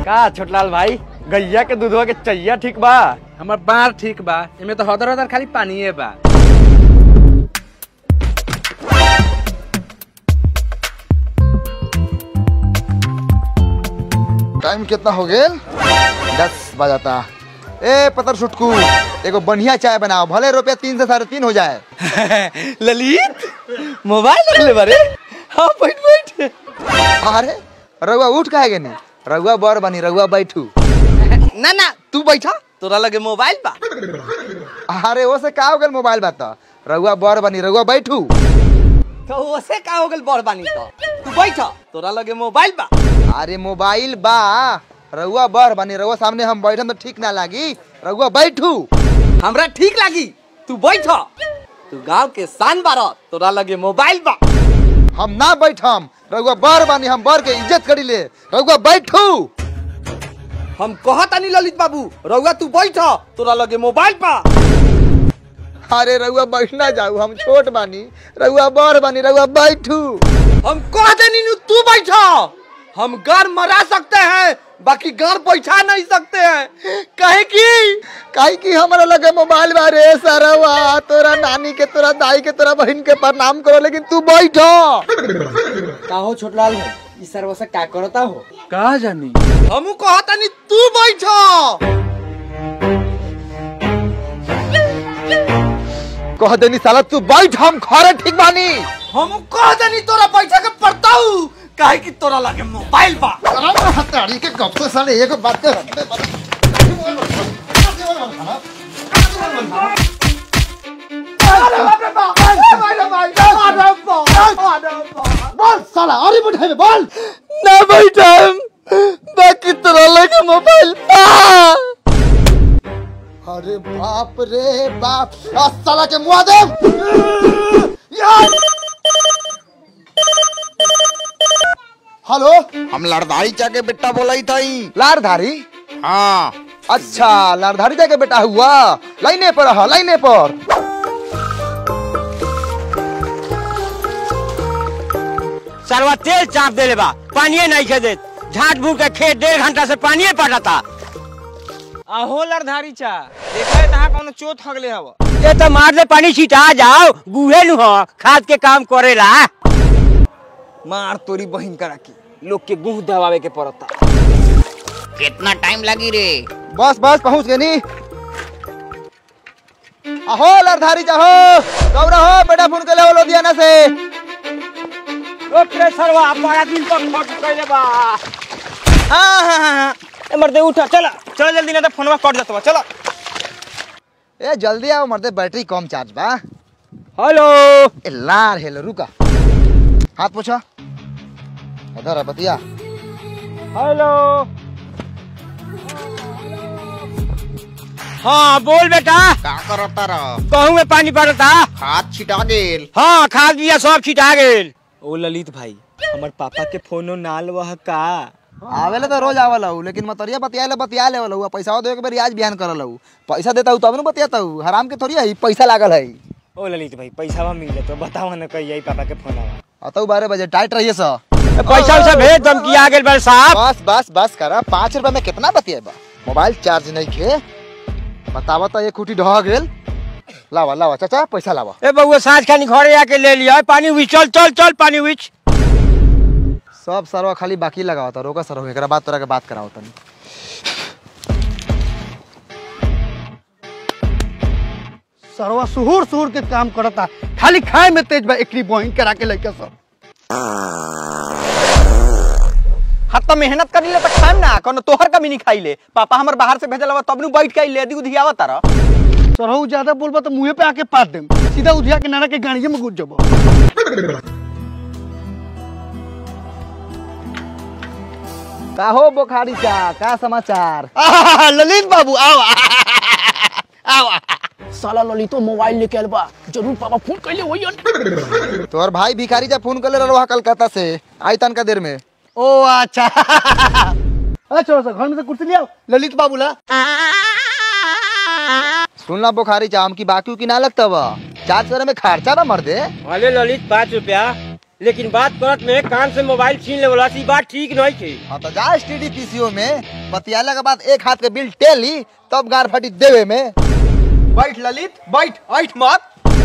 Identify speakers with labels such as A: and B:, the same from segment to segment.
A: का छोटलाल भाई गैया के दूधवा के चैया ठीक बा
B: हमर बार ठीक बा एमे तो हदर हदर खाली पानीये बा
C: टाइम कितना हो गेल दस बजाता ए पतर सुटकू एगो बढ़िया चाय बनाओ भले रुपया तीन से साढ़े तीन हो जाए
A: ललित मोबाइल रख ले बारे हाँ बैठ बैठ
C: अरे रउआ उठ काहे गनी रउआ बर बनी रउआ बैठू
A: ना ना तू बैठा तोरा लगे मोबाइल बा
C: अरे वो से का हो गेल मोबाइल बात रउआ बर बनी रउआ बैठू
A: तो ओसे का हो गेल बड़ बानी तो तू बैठा तोरा लगे मोबाइल बा
C: अरे मोबाइल बा रउआ बर बनी रउआ सामने हम बैठम तो ठीक ना लागी रउआ बैठू
A: हमरा ठीक लागी तू बैठा तू गांव के शान बारा तोरा लगे मोबाइल बा
C: हम ना बैठम रउआ बर बनी हम बर के इज्जत करी ले रउआ बैठू
A: हम कहतानी ललित बाबू रउआ तू बैठा तोरा लगे मोबाइल बा
C: अरे रउआ बैठना जाऊ हम छोट बानी रउआ बर बनी रउआ बैठू
A: हम कह देनी नु तू बैठा हम घर मरा सकते हैं बाकी घर बैठा नहीं सकते हैं कहे की
C: काहे की हमरा लगे मोबाइल बारे सरवा तोरा नानी के तोरा दाई के तोरा बहन के प्रणाम करो लेकिन तू बैठो
A: का हो छोटलाल भाई इस सर्व से क्या करता हो
B: का जानी
A: हमू कहतानी तू बैठा
C: कह देनी साला तू बैठ हम खरे ठीक बानी
A: हम कह देनी तोरा बैठा के पड़ता हूँ काहे कि तोरा लगे मोबाइल बा
C: हताड़ी के कब से साले एक बात कर बोल साला अरे बैठे बोल
A: ना बैठा बाकी तोरा लगे मोबाइल बा
C: अरे बाप रे बाप आ साला के मुआ दे यार हेलो
D: हम लड़दारी चा के बेटा बोलाई थी
C: लारधारी
D: हाँ
C: अच्छा लारधारी जाके बेटा हुआ लाइने पर रहा लाइने पर
E: सरवा तेल चाप देले बा पानिए नहीं खे देत झाट भूट के खेत डेढ़ घंटा से पानिए पटाता
B: आहो लड़धारी चा देखा है तहां कोनो चोट हगले हव
E: ये तो मार ले पानी छिटा जाओ गुहे नु हो खाद के काम करेला
B: मार तोरी बहिन करा के लोग के गुह दबावे के पड़ता
D: कितना टाइम लगी रे
C: बस बस पहुंच गए नी अहो लारधारी जाहो गौरा हो बेटा फोन के ले लुधियाना से
E: ओकरे सरवा बड़ा दिन पर खट कइले बा
B: हां हां हां ए मर्दे उठा चला चल जल्दी ना तो फोनवा कट जातवा चला
C: ए जल्दी आओ मरते बैटरी कम चार्ज बा
E: हेलो
C: ए लार हेलो रुका हाथ पूछो इधर है बतिया
E: हेलो हाँ बोल बेटा
D: का करता रह
E: कहूँ में पानी पड़ता
D: खाद छिटा गेल
E: हाँ खाद बिया सब छिटा गेल
B: ओ ललित भाई हमर पापा के फोनो नाल वह का
C: आवेले तो रोज आवेला हूँ लेकिन मतरिया बतियाले बतिया लेवल हूँ पैसा दे के बेर रियाज बिहान करल हूँ पैसा देता हूँ तब न बतियाता हूँ हराम के थोड़ी है पैसा लागल है
B: ओ ललित भाई पैसा मिल तो बताओ ना कहिए पापा के फोन आवा
C: अतौ बारह बजे टाइट रहिए सर
E: पैसा वैसा भेज दम की आ गेल बड़े साहब
C: बस बस बस करा पाँच रुपए में कितना बतिएबा मोबाइल चार्ज नहीं खे बतावा तो एक कुटी ढह गेल लावा लावा चाचा पैसा लावा
E: ए बउआ साँझ खानी घरे आके ले लिया पानी हुई चल चल चल पानी हुई
C: सब सरवा खाली बाकी लगावा था रोका सर एकरा बाद तोरा के बात कराओ तनी
F: सरवा सुहुर सुहुर के काम करता खाली खाए में तेज बा एकरी बहिन करा के लइका सब
A: हाथ तो मेहनत करी ले तो खाएम ना कोनो तोहर कमी नहीं खाई ले पापा हमर बाहर से भेजल हवा तब नु बैठ के ले दी उधियावा तारा
F: सरहू ज्यादा बोलबा तो मुंहे पे आके पाट देम सीधा उधिया के नाना के गाड़िए में घुस जबो
C: का हो बोखारी चा का समाचार
F: आहा, ललित बाबू आओ आओ साला ललितो मोबाइल लेके आइल बा जरूर पापा फोन कइले होइयन
C: तोहर भाई भिखारी जा फोन कर ले रहा कलकत्ता से आई तन का देर में
F: ओ अच्छा अच्छा सर घर में से कुर्सी ले आओ ललित बाबू ला
C: सुनला बुखारी चाम की बाकी की ना लगता बा चार्ज करे में खर्चा ना मर दे
E: भले ललित पाँच रुपया लेकिन बात करत में कान से मोबाइल छीन लेवला सी बात ठीक नहीं थी
C: हाँ तो जा स्टीडी पीसीओ में बतियाला के बाद एक हाथ के बिल टेली तब गार फटी देवे में
A: बैठ ललित बैठ ऐठ मत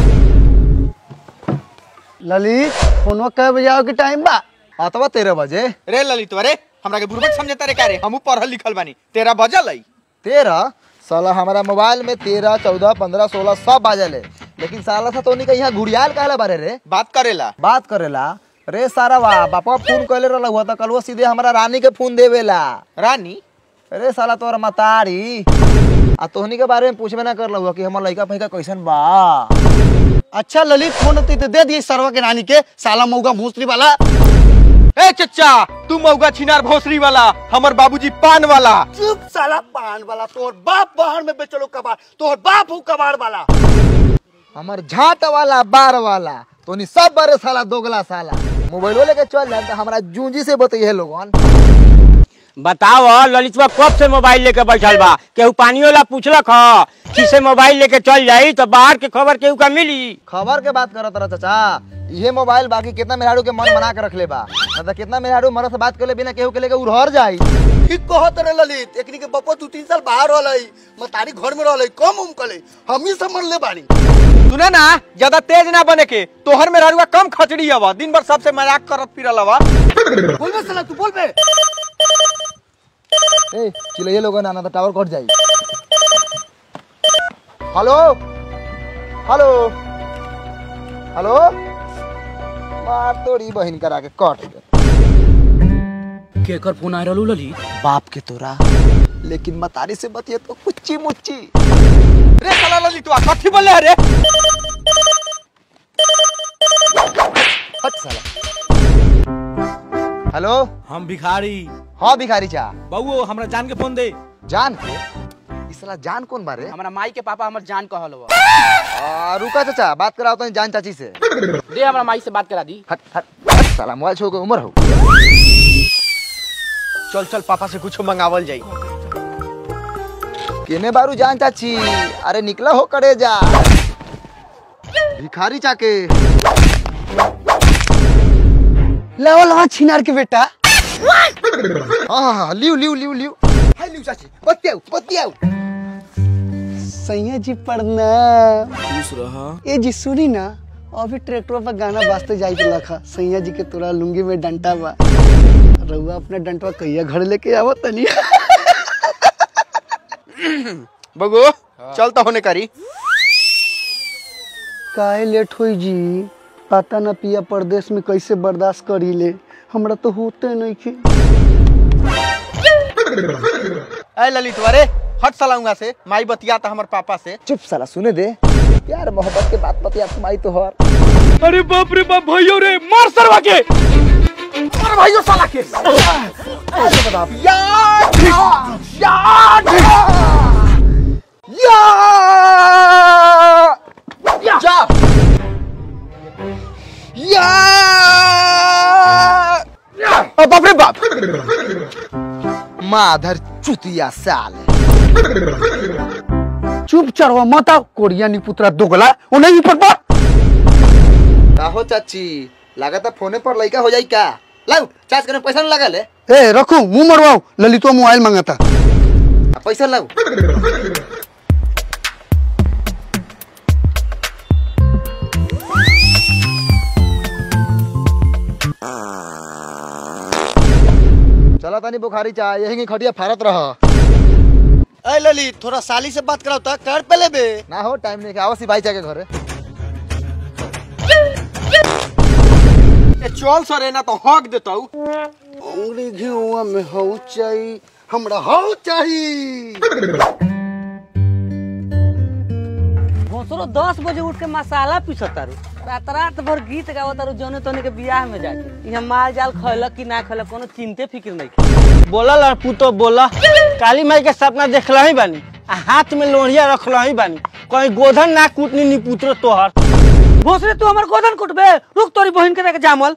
F: ललित फोनो कब बजे आओ के टाइम बा
C: अथवा तेरह बजे
A: रे ललित अरे हमरा के बुरबक समझता रे का रे हमू पढ़ल लिखल बानी तेरा बजल है
C: तेरह साला हमारा मोबाइल में तेरह चौदह पंद्रह सोलह सब बाजल है लेकिन साला सा तो का यहाँ घुड़ियाल कहला बारे रे
A: बात करेला
C: बात करेला रे सारा वाह बापा फोन कैले रहला हुआ तो कल वो सीधे हमारा रानी के फोन देवेला
A: रानी
C: अरे साला तोरा मतारी आ तोहनी के बारे में पूछबे ना कर हुआ कि हमर लड़का फैका कैसन बा
F: अच्छा ललित फोन होती तो दे दिए सरवा के नानी के साला मऊगा भूसरी वाला
A: ए चच्चा तू मौगा छिनार भोसरी वाला हमर बाबूजी पान वाला
F: चुप साला पान वाला तोर बाप बाहर में बेचलो कबाड़ तोर बाप हूँ कबाड़ वाला
C: हमर झाट वाला बार वाला तोनी सब बारे साला दोगला साला मोबाइल लेके चल जाए तो हमारा जूंजी से बताइए लोगन
E: बताओ ललितवा कब से मोबाइल लेके बैठल बा केहू पानी वाला पूछलक ह कि से मोबाइल लेके चल जाई तो बाहर के खबर केहू का मिली
C: खबर के बात करत रहा चाचा ये मोबाइल बाकी कितना मेहरारू के मन बना के रख ले बा मतलब कितना मेहरारू मरद से बात कर ले बिना केहू के लेके उड़हर जाई
F: ठीक कहत रे ललित एकनी के बप्पा दू तीन साल बाहर रहलै मतारी घर में रहलै कम उम कले हम ही समझ ले बानी
A: सुना ना ज्यादा तेज ना बने के तोहर में रारुआ कम खचड़ी हवा दिन भर सबसे मजाक करत फिरल हवा
F: बोल बे साला तू बोल बे
C: ए चिल्लाइए लोगन आना तो टावर कट जाई हेलो हेलो हेलो मार तोरी बहन करा के कट गए
F: केकर फोन आ रहलू ललित
C: बाप के तोरा लेकिन मतारी से बतिए तो कुच्ची मुच्ची
A: रे साला ललितवा कथी बोले रे
C: हट साला हेलो
G: हम भिखारी
C: हाँ भिखारी चा
G: बउओ हमरा जान के फोन दे
C: जान के इस साला जान कौन बारे
F: हमरा माई के पापा हमर जान कहल बा
C: आ, रुका चाचा बात कराओ तो जान चाची से
F: दे हमरा माई से बात करा दी
C: हट हट हट साला मोबाइल छोड़ के उम्र हो
A: चल चल पापा से कुछ मंगावल जाई
C: केने बारू जान चाची अरे निकला हो करे जा भिखारी चाके
F: लेवल हाँ छिनार के बेटा
C: हाँ हाँ हाँ लियो लियो लियो लियो हाय लियो चाची बतियाओ बतियाओ
F: सैया जी प्रणाम खुश रहा ए जी सुनी ना अभी ट्रैक्टर पर गाना बाजते जाई के लखा सैया जी के तोरा लुंगी में डंटा बा रउआ अपना डंटवा कहिया घर लेके आवत तनी
A: बगो चल तो होने करी
F: काहे लेट होई जी पता ना पिया परदेश में कैसे बर्दाश्त करी ले हमरा तो होते नहीं के
A: ए ललितवा रे हट साला उहाँ से माई बतिया था हमर पापा से
C: चुप साला सुने दे प्यार मोहब्बत के बात बतिया तुम्हारी तो हर
G: अरे बाप रे बाप भैयो रे मार सरवा के
A: अरे भाइयों साला के
C: जा या
A: ओ बाप रे बाप
C: माधर चुतिया साल
F: चुप चढ़वा मत आओ कोरिया नी पुत्रा दोगला ओ नहीं पर बा
C: काहो चाची लगाता फोने पर लइका हो जाई का लाओ चार्ज करने पैसा न लगा ले
F: ए रखो मुंह मरवाओ ललितो मोबाइल मांगता
C: आ, पैसा लाओ चला तानी बुखारी चाह यही खटिया फारत रह
F: ए ललित थोड़ा साली से बात कराओ ता कर पहले बे
C: ना हो टाइम नहीं आवा सी भाई के घरे
A: ए चल सरे ना तो हक देतौ
F: अंगड़ी घेउआ में हौ चाही हमरा हौ चाही
H: भोसरो दस बजे उठ के मसाला पीसतारू रात रात भर गीत गावतारू जौने तोने के बियाह में जाके यहाँ माल जाल खैलक कि ना खैलक कोनो चिंते फिक्र नहीं
B: बोला लड़पू तो बोला काली माई के सपना देखला ही बानी आ हाथ में लोहिया रखला ही बानी कहीं गोधन ना कूटनी नी पुत्र तोहर
H: भोसरे तू हमर गोदन कुटबे रुक तोरी बहिन के देखे जामल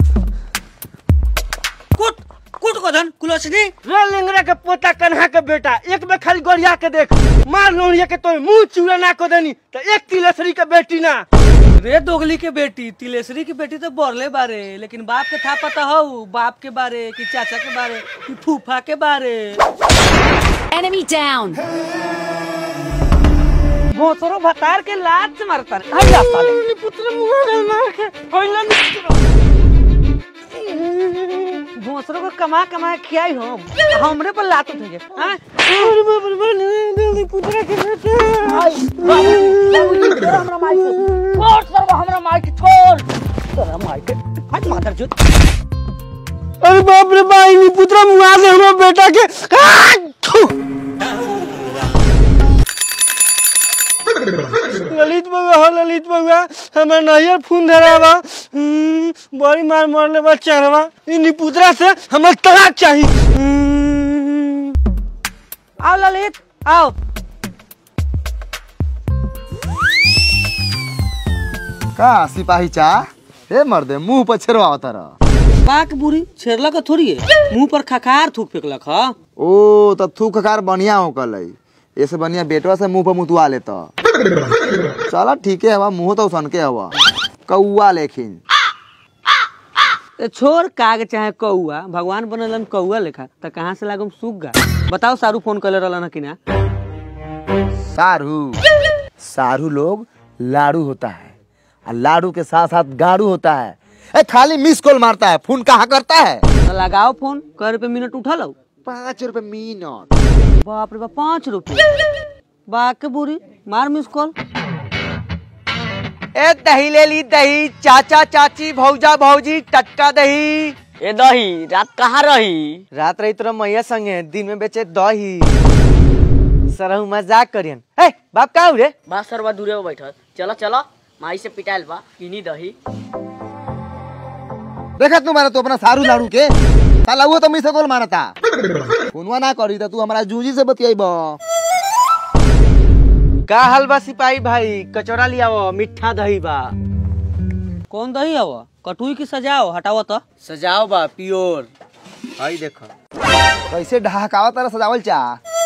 H: कुट कुट गोदन कुलसनी
B: रे लिंगरा के पोता कन्हा के बेटा एक में खाली गोरिया के देख मार लोहिया के तो मुंह चूड़ा ना को देनी तो एक तिलसरी के बेटी ना
H: रे दोगली के बेटी तिलेश्वरी की बेटी तो बोरले बारे लेकिन बाप के था पता हो बाप के बारे कि चाचा के बारे कि फूफा के बारे
I: Enemy down.
H: भोसरो भतार के लात से मारता रे हट जा साले पुत्र मुंह मार के होइला भोसरो को कमा कमा के खियाई हम हमरे पर लात उठे हां अरे बाप रे बाप पुत्र के बेटे हमरा माई के छोड़ सर्व हमरा माई के छोड़ तेरा माई के हट मादर जो
B: अरे बाप रे भाई नी पुत्र मुआ से हमरा बेटा के आ, थू। ललित बउआ हो ललित बउआ हमार नैयर खून धरावा हम्म, बड़ी मार मरले बा चढ़वा इ निपुत्रा से हमर तलाक चाही हम्म।
H: आओ ललित आओ
C: का सिपाही चा ए मर्दे मुंह पर छेड़वा तर
H: बाक बुरी छेड़ला का थोड़ी है मुंह पर खखार थूक फेंकलक ह
C: ओ त थूक कार बढ़िया हो कल ऐसे बढ़िया बेटवा से मुंह पर मुतवा लेता चला ठीक है हवा मुंह तो सन के हवा कौआ लेकिन
H: ए, छोड़ काग चाहे कौआ भगवान बनलन कौआ लेखा त कहाँ से लागम सुग्गा बताओ सारू फोन कर रहलन कि ना
C: सारू सारू लोग लाड़ू होता है और लाड़ू के साथ साथ गाड़ू होता है ए खाली मिस कॉल मारता है फोन कहाँ करता है
H: तो लगाओ फोन कै रुपये मिनट उठा लो
C: पाँच रुपए मिनट
H: बाप रे बाप पाँच रुपये बाक के बुरी मार मिस कॉल
A: ए दही ले ली दही चाचा चाची भौजा भौजी टटका दही
B: ए दही रात कहाँ रही
A: रात रही तोरा मैया संगे दिन में बेचे दही सरहु मजाक करियन ए बाप का रे
B: बा सरवा दूरे में बैठल चलो चलो माई से पिटाइल बा किनी दही
C: देखा तू मारा तू अपना सारू लाड़ू के साला वो तो मिस कॉल मारता फोनवा ना करी तो तू हमारा जूजी से बतियाई
A: का हाल बा सिपाही भाई कचौड़ा लियाओ मिठा दही बा
H: कौन दही हव कटुई की सजाओ हटाओ तो
B: सजाओ बा प्योर
A: हई देखो
C: कैसे ढहकावा तारा सजावल चा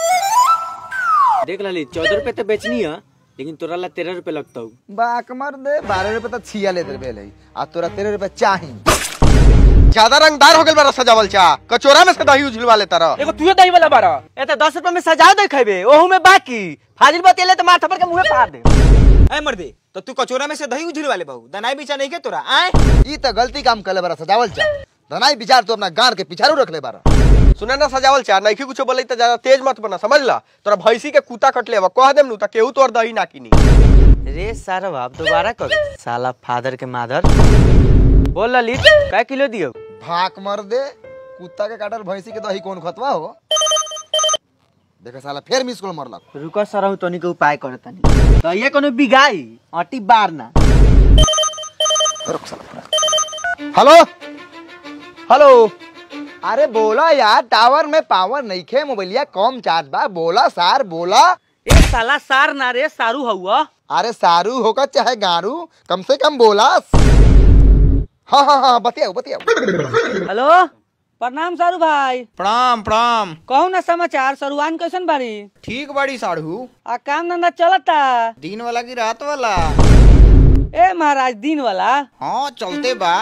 B: देख लली चौदह रुपए तो बेचनी है लेकिन तोरा ला तेरह रुपए लगता
C: बाक मर दे बारह रुपए तो छिया लेते रहे आ तोरा तेरह रुपए चाही
A: ज्यादा रंगदार हो गल बा सजावल चा कचोरा में से दही उझलवा लेता रह
B: एगो तुझे दही वाला बारा
A: ए तो दस रुपए में सजा दे खेबे ओहू में बाकी फाजिल बतेले तो माथा पर के मुंहे फाड़ दे
E: ए मर्दे तो तू कचोरा में से दही उझल वाले बहू दनाई बीचा नहीं के तोरा आए
C: ई तो गलती काम कर ले बारा सजावल चा धनाई विचार तो अपना गार के पिछारू रख ले बारा
A: सुना ना सजावल चा नहीं कुछ बोले तो ज्यादा तेज मत बना समझ ला तोरा भैंसी के कुत्ता कट ले कह देम नु त केहू तोर दही ना किनी रे सारा बाप दोबारा कर साला फादर के मादर बोल ललित कै किलो दियो
C: भाक मर दे कुत्ता के काटल भैंसी के दही कौन खतवा हो देखा साला फिर मिस कॉल मरलक
A: रुको सरहु तनी के उपाय करे तनी तो ये कोनो बिगाई अटी बार ना
C: रुक साला हेलो हेलो अरे बोला यार टावर में पावर नहीं खे मोबाइलिया कम चार्ज बा बोला सार बोला
H: ए साला सार ना रे सारू हउआ
C: अरे सारू होकर चाहे गारू कम से कम बोला हाँ हाँ हाँ बतियाओ बतियाओ
H: हेलो प्रणाम सारू भाई
E: प्रणाम प्रणाम
H: कहू ना समाचार सरुआन कैसन बारी
E: ठीक बाड़ी साढ़ू
H: आ काम धंधा चलता
E: दिन वाला की रात वाला
H: ए महाराज दिन वाला
E: हाँ चलते बा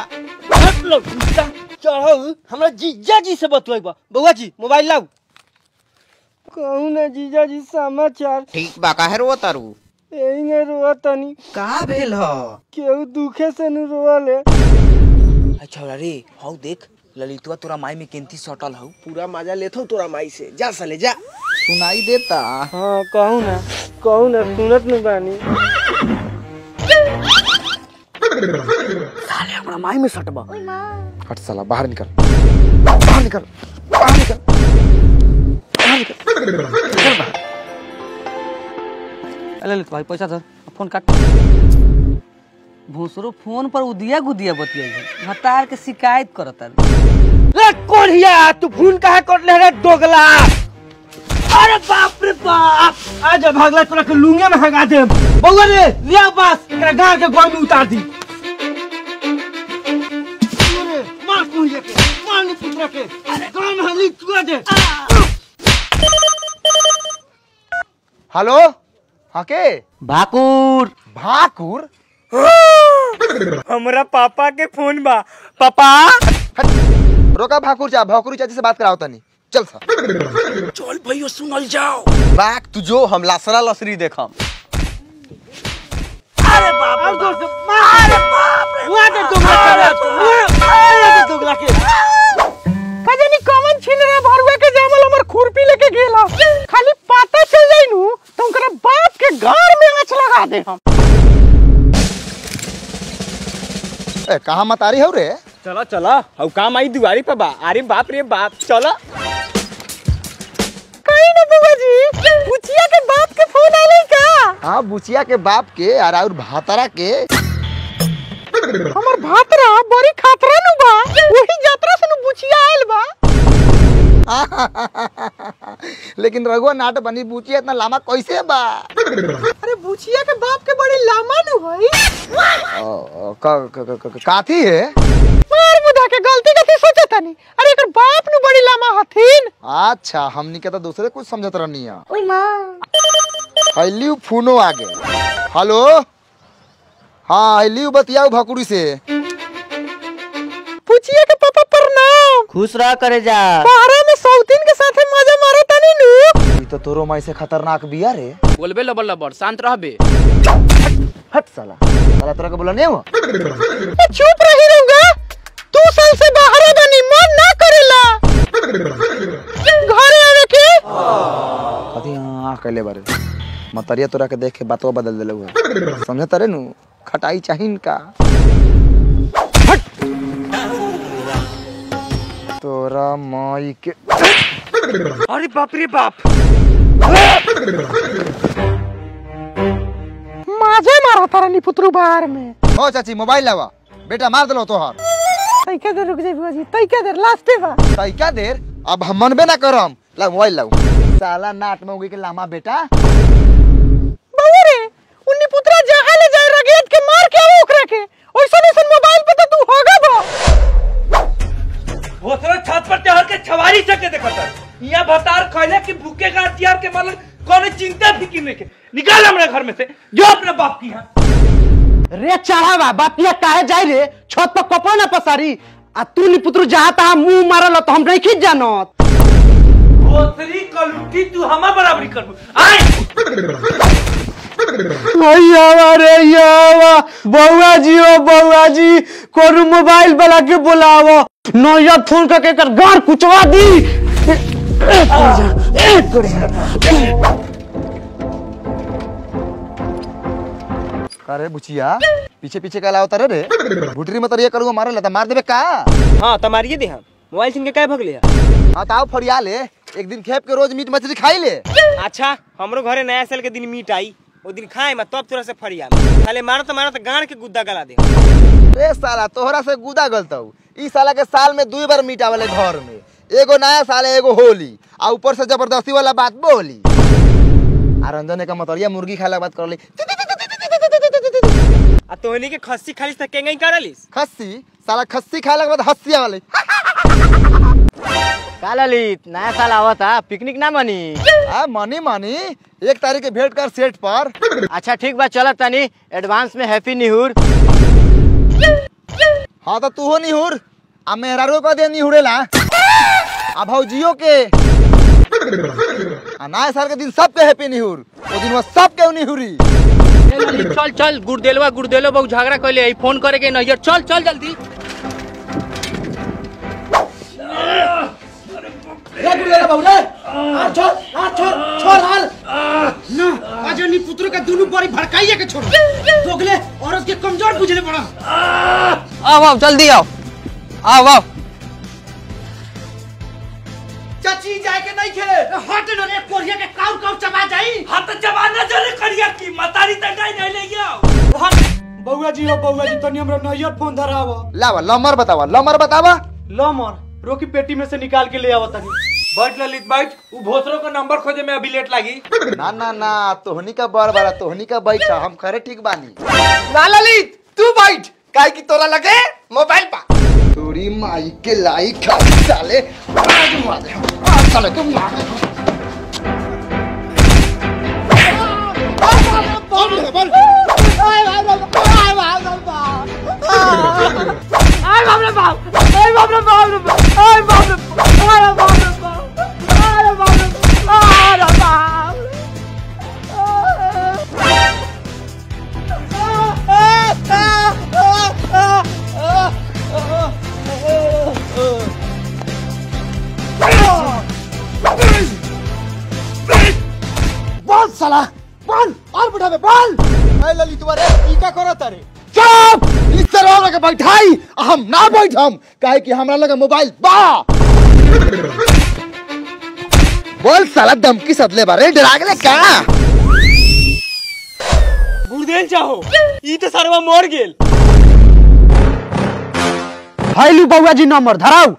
B: चढ़ो हमरा जीजा जी से बतुआई बा बउआ जी मोबाइल लाओ कहू ना जीजा जी समाचार
D: ठीक बा काहे रो तारू
B: यही ने रोआ तनी
E: का भेल ह
B: केहू दुखे से नु रोले
E: अच्छा रे हौ देख ललितवा तोरा माई में केंती सटल हौ पूरा मजा लेथौ तोरा माई से जा साले जा
C: सुनाई देता
B: हाँ कहू ना कहू ना सुनत न बानी
C: हट साला बाहर निकल बाहर निकल बाहर निकल
H: अरे ललित भाई पैसा धर फोन काट भूसरो फोन पर उदिया गुदिया बतियाई है हतार के शिकायत करता
B: रे कोढ़िया तू फोन काहे कर ले रे दोगला अरे बाप रे बाप आज भागला तोरा के लुंगे में हगा दे बउआ रे लिया पास एकरा गांव के गोई में उतार दी अरे, मार कोढ़िया के मार नी पुत्रा के अरे गांव में हली चुआ दे
C: हेलो हाँ के
H: भाकुर
C: भाकुर
E: हमरा पापा के फोन बा पापा
C: रोका भाकुर चा भाकुर चाची से बात कराओ तनी चल सा
G: चल भैया सुनल जाओ
A: बाक तू जो हम लासरा लसरी देखम
B: कजनी कमन छीन रे भरुआ के जामल हमर खुरपी लेके गेला खाली पता चल जाई नु तो उनकरा बाप के घर में आँच लगा दे हम
C: ए कहां मत आ रही हो रे
E: चलो चलो हऊ काम आई दुआरी पे बा अरे बाप रे बाप चलो
B: कहीं ना बुआ जी बुचिया के बाप के फोन आले का
C: हाँ बुचिया के बाप के और और भातारा के
B: हमर भातरा बड़ी खातरा नु बा वही यात्रा से नु बुचिया आइल बा
C: लेकिन रघुआ नाट बनी बुचिया इतना लामा कैसे बा
B: अरे बुचिया के बाप के बड़ी लामा नु होई
C: ओ, ओ, क- क- क- क- काथी है
B: मार मुदा के गलती कथी सोचे तनी अरे एकर बाप नु बड़ी लामा हथिन
C: अच्छा हमनी के तो दूसरे कुछ समझत रहनी है ओए मां हल्ली फोनो आगे हेलो हाँ हल्ली बतियाओ भकुड़ी से
B: बुचिया के पापा प्रणाम
H: खुश रह करे जा
B: बाहर में सौतीन के साथे मजा मारे तनी नु
C: ई तो तोरो माई से खतरनाक बिया रे
G: बोलबे लबर लबर शांत रहबे
C: हट साला साला तोरा के बोला नहीं हुआ
B: ए, चुप रही रहूंगा तू साल से बाहर बनी मन ना करेला घरे आवे के
C: कथी हाँ कहले बारे मतरिया तोरा के देख के बातवा बदल देले हुआ समझ तरे नु खटाई चाहिन का तोरा माई के
E: अरे बाप रे बाप
B: माजे मारा तारा नी पुत्रु बाहर में
C: हो चाची मोबाइल लावा बेटा मार दिलो तोहर
B: तैका देर रुक जाई बुआ जी तैका देर लास्टे बा
C: तई क्या देर अब हम मनबे ना करम ला मोबाइल लाओ साला नाट में उगी के लामा बेटा
B: बउआ रे उन्नी पुत्रा जहां ले जाए रगेत के मार के आओ ओकरा के ओइसन ओइसन मोबाइल पे तो तू होगा बा
G: भोसरा छत पर चढ़ के छवारी चके देखत यहाँ भतार खैले कि भूखे का हथियार के मतलब कौन चिंता फिक्र नहीं के निकाल हमारे घर में से जो अपने बाप की यहाँ
B: रे चढ़ावा बापिया काहे जाई रे छत पर कपड़ा ना पसारी आ तू नी पुत्रु जहां तहां मुंह मारल तो हम नहीं खींच जानत
G: भोसरी कलुटी तू हमार बराबरी कर आए
B: भैया रे यावा बउआ जी ओ बउआ जी कोनो मोबाइल वाला के बुलावो नया फोन करके कर गार कुचवा दी
C: अरे बुचिया पीछे पीछे का लाओ तारे रे भुटरी में तरिया करूंगा मारे लेता मार देबे का
E: हाँ तो मारिए दे हम मोबाइल सिंह के काय भगले है
C: हाँ तो आओ फरिया ले एक दिन खेप के रोज मीट मछली खाई ले
E: अच्छा हमरो घरे नया साल के दिन मीट आई वो दिन खाए मैं तब तोरा से फरिया खाले मारो तो मारो तो गाड़ के गुद्दा गला दे
C: ए साला तोहरा से गुदा गलतौ ई साला के साल में दो बार मीट आवेले घर में एगो नया साल है, एगो होली आ ऊपर से जबरदस्ती वाला बात बोली आ रंजन का मतरिया मुर्गी खाए ला बात कर ली
E: आ तोहनी के खस्सी खाली से केंगई करलिस
C: खस्सी साला खस्सी खाए के बाद हस्सी आवेले
H: का ललित नया साल आवता पिकनिक ना बनी
C: आ मनी मनी एक तारीख के भेंट कर सेट पर
H: अच्छा ठीक बा चल तनी एडवांस में हैप्पी न्यूर
C: हाँ तो तू हो निहुर आ मेहरारू का दे निहुरेला आ भौजियो के आ नया साल के दिन सबके हैप्पी निहुर ओ दिन वो सबके निहुरी
G: चल चल गुड़देलवा गुड़देलो बहुत झगड़ा कैले आई फोन करे के नैयर चल चल जल्दी
B: अजनी पुत्र का दोनों बड़ी भड़काइए के छोड़ दोगले औरत के कमजोर बुझले पड़ा
H: आओ आओ जल्दी आओ आओ आओ
B: चाची जाए के नहीं खे हट न रे कोरिया के काउ काउ चबा जाई
G: हाथ जमाना चले करिया की मतारी तकाई नहीं ले गया
B: बउआ जी हो बउआ जी तनी हमरा नैयर फोन धराव
C: लावा लमर बतावा लमर बतावा
B: लो मोर रोकी पेटी में से निकाल के ले आवत तनी
G: बैठ ललित बैठ वो भोसरो का नंबर खोजे में अभी लेट लगी
C: ना ना ना तोहनी का बड़ बड़ा तोहनी का बैठा हम खरे ठीक बानी
B: ना ललित तू बैठ काहे की तोरा लगे मोबाइल पा
C: तोरी माई के लाई खा साले आज मार दे आज साले के मार दे
B: बाप अरे बाप रे बाप रे बाप अरे बाप रे बाप अरे बाप रे बाप अरे बाप रे बाप अरे बाप
C: बोल साला बोल और बुढ़ा में बोल ए ललितवा रे ई का करत रे
B: चुप
C: इस तरह के बैठाई आ हम ना बैठम काहे कि हमरा लगे मोबाइल बा बोल साला धमकी सदले बारे डरा गेले का
B: गुरदेल चाहो ई तो सरवा मर गेल
F: हाइलू बउआ जी नंबर धराऊ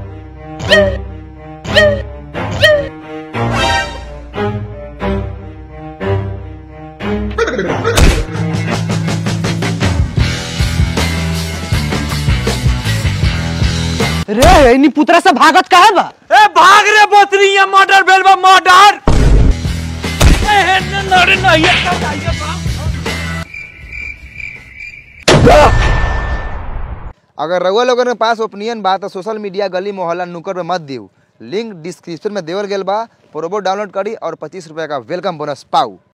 F: रे इनी पुतरा से भागत काहे बा
G: ए भाग रे बोतरी ये मर्डर भेल बा मर्डर ए हे न नरे नहीं है जाइए बाप
C: अगर रउआ लोगन के पास ओपिनियन बा तो सोशल मीडिया गली मोहल्ला नुक्कड़ में मत दियो लिंक डिस्क्रिप्शन में देवल गेल बा प्रोबो डाउनलोड करी और पच्चीस रुपया का वेलकम बोनस पाऊ